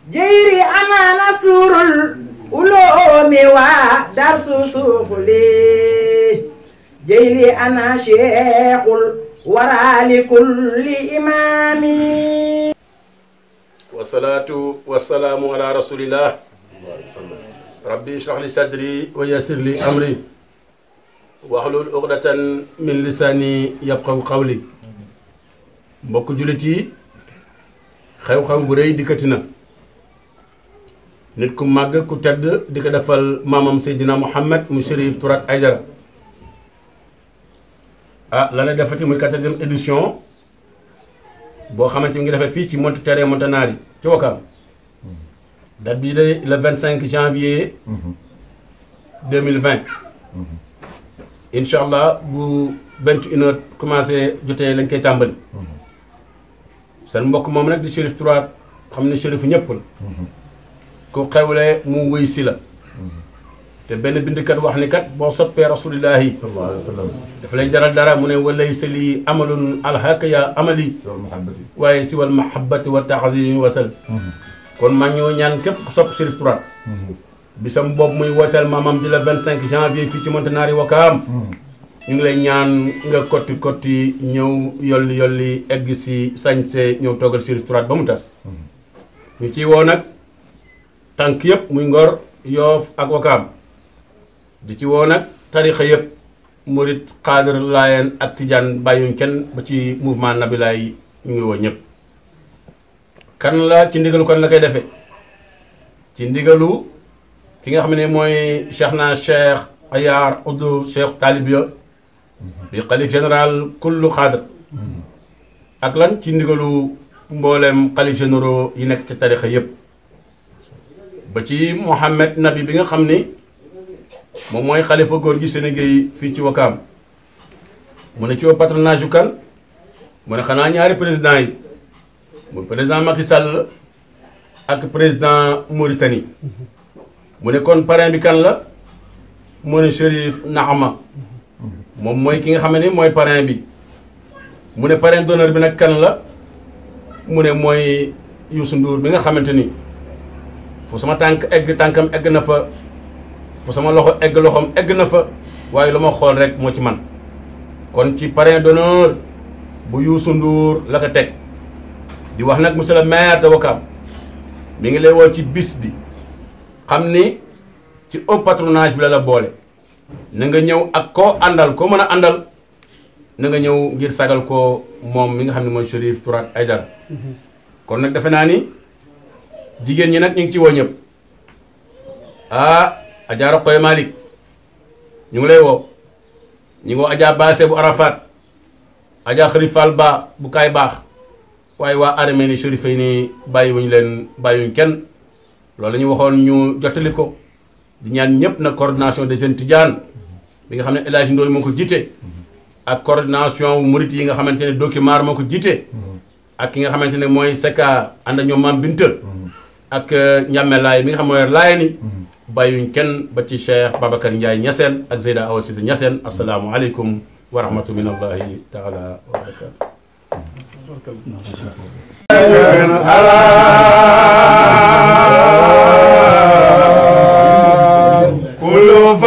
jeyri ana nasurul uloomi waa darsu suuxuli jeyri ana cheikhul waraali kulli imaami wasalaatu wasalaamu ala rasulillah rabbi ishrah li sadri wa yassir li amri waxlul uqdatan min lisaani yafqahu qawli mbokk jullit yi xew-xew bu rëy dikkati na nit ku màgg ku tedd di ko defal maamam Seydina Muhammad mu Chérif Tourat Aidara ah la lay defati muy quatrième édition boo xamante ni ngi defee fii ci Monte Terre Montanari ci Wakaam date bii de le vingt cinq janvier deux mille vingt incha allah bu vingt une heure commencé jotee lañ koy tàmbali seen mbokk moom nag di Chérif Tourat xam ne Chérif ñëpp la ku xewle mu wuy si la te benn bindkat wax ni kat boo soppee rasulillahi sallallahu alayhi wa sallam dafa lay jaral dara mu ne walay sali amalun alhaka ya amali sawal mahabbati waaye si wal mahabbati wa taxasimi wasal kon maa ñoo ñaan képp ku sopp Chérif Tourat bisam boobu muy wooteel maamam di la vingt cinq janvier fii ci Montanari Wakaam ñu ngi lay ñaan nga kotti kotti ñëw yolli yolli egg si sañse ñëw toogal Chérif Tourat ba mu tas ñu ciy woo nag tànk yëpp muy ngor yoof ak wakaam di ci woo nag tarixa yëpp murit xaadir laayeen ak tijaan bàyyuñ kenn ba ci mouvement nabilaay ñu ngi woo ñëpp kan la ci ndigalu kan la koy defee ci ndigalu ki nga xam ne mooy cheikh na cheikh ayaar uddu cheikh taalibia bi xalif général kullu xaadir ak lan ci ndigalu mboolem xalif généraux yi nekk ci tarixa yëpp ba ci Mouhamed Nabi bi nga xam ni moom mooy xalifa góor gi Sénégal fii ci Wakaam mu ne ci woo patronage yu kan mu ne xanaa ñaari président yi mu président Macky Sall ak président Mauritanie mu ne kon parrain bi kan la mu ne Chérif Naama moom mooy ki nga xam ne mooy parrain bi mu ne parrain d'honneur bi nag kan la mu ne mooy Youssou Ndour bi nga xamante ni fu sama tànk egg tànkam egg na fa fu sama loxo egg loxoom egg na fa waaye lu ma xool rek moo ci man kon ci parrain d'honneur bu Youssou Ndour la ko teg di wax nag monsieur le maire de Ouakam mi ngi lay woo ci bis bi xam ni ci haut patronage bi la la boole na nga ñëw ak koo àndal koo mën a àndal na nga ñëw ngir sagal ko moom mi nga xam ne mooy Chérif Tourat Aidara kon nag defe naa ni jigéen ñi nag ñu ngi ci woo ñëpp ah Adja Roqoy Malick ñu ngi lay woo ñu ngi woo Adja Baase bu Arafat Adja Xarit Fall Ba bu kaay baax waaye waa armée ni Chérif yi ni bàyyiwuñu leen bàyyiwuñ kenn loolu la ñu waxoon ñu jottali ko di ñaan ñëpp na coordination des jeunes Tidiane bi nga xam ne El Hadj Ndoye moo ko jiite ak coordination murit yi nga xamante ne document moo ko jiite ak ki nga xamante ne mooy Seka ànd ak ñoom Maam Binta ak Ñàmme Laay mi nga xam mooy laay ni bàyyuñ kenn ba ci Cheikh Babacar Ndiaye Niassène ak Zeyda Awa Cissé Niassène asalaamualeykum wa rahmatu min allahi taala wa barakatu kullu